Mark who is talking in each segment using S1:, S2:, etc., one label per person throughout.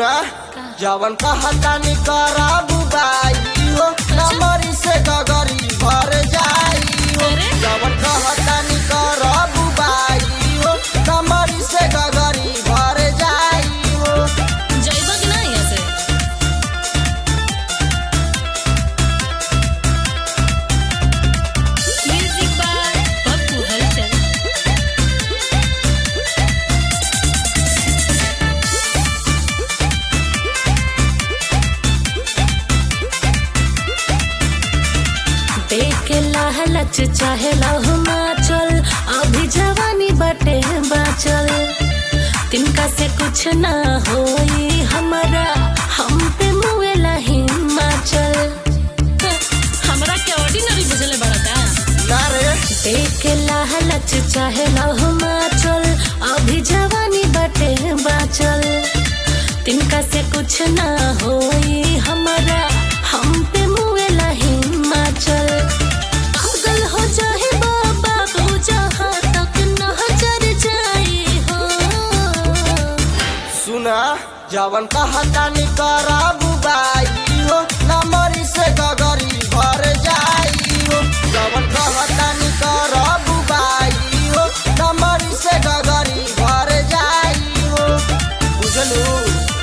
S1: सुना जवन कहता नी करा बुबाई हो नमरी से गगरी भर जाई हो
S2: अरे?
S1: जवन कहता नी करा बुबाई हो नमरी से गगरी भर जाई हो
S2: जइबा कि ना यहाँ से म्यूजिक बाय पप्पू हलचल देख के लालच चाहे लहुमा चल अभी जवानी बटे बाचल तिनका से कुछ ना होई हमारा हम पे मुए हिमाचल हमरा के ऑर्डिनरी बुझले बड़ा का
S1: ना रे
S2: देख के लालच चाहे लहुमा चल अभी जवानी बटे बाचल तिनका से कुछ ना होई हमारा हम पे मुए हिमाचल पागल हो जाए बाबा को जहाँ तक नजर जाए हो
S1: सुना जवन कहता नी करा बुबाई हो नमरी से गगरी भर जाई हो जवन कहता नी करा बुबाई हो नमरी से गगरी भर जाई हो बुझलू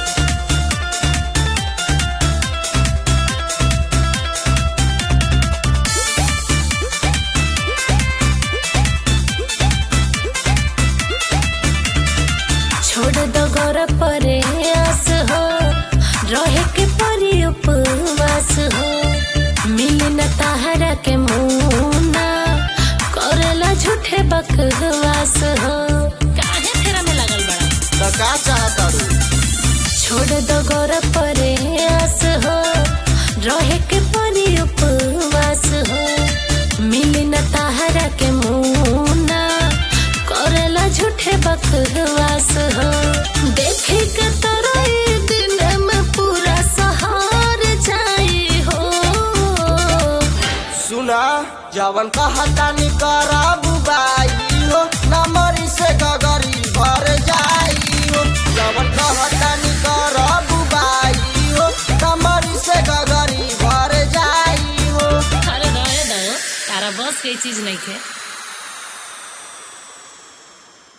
S2: छोड़ दो गौर परे आस हो रहे के परी उपवास हो मिली न ताहरा के मुना करेला झूठे बकवास हो काहे फेरा में लगल बड़ा
S1: तो का चाहता रू
S2: छोड़ दो गौर परे आस हो रहे के परी उपवास हो मिली न ताहरा के मुना करेला झूठे बकवास हो देखे के तोरा ई दिन में पूरा सहार जाई हो
S1: सुना जवन कहता नी करा बुबाई हो नमरी से गगरी भर जाई हो जवन कहता नी करा बुबाई हो नमरी से गगरी भर जाई हो
S2: अरे दया दो तारा बस के चीज नहीं थे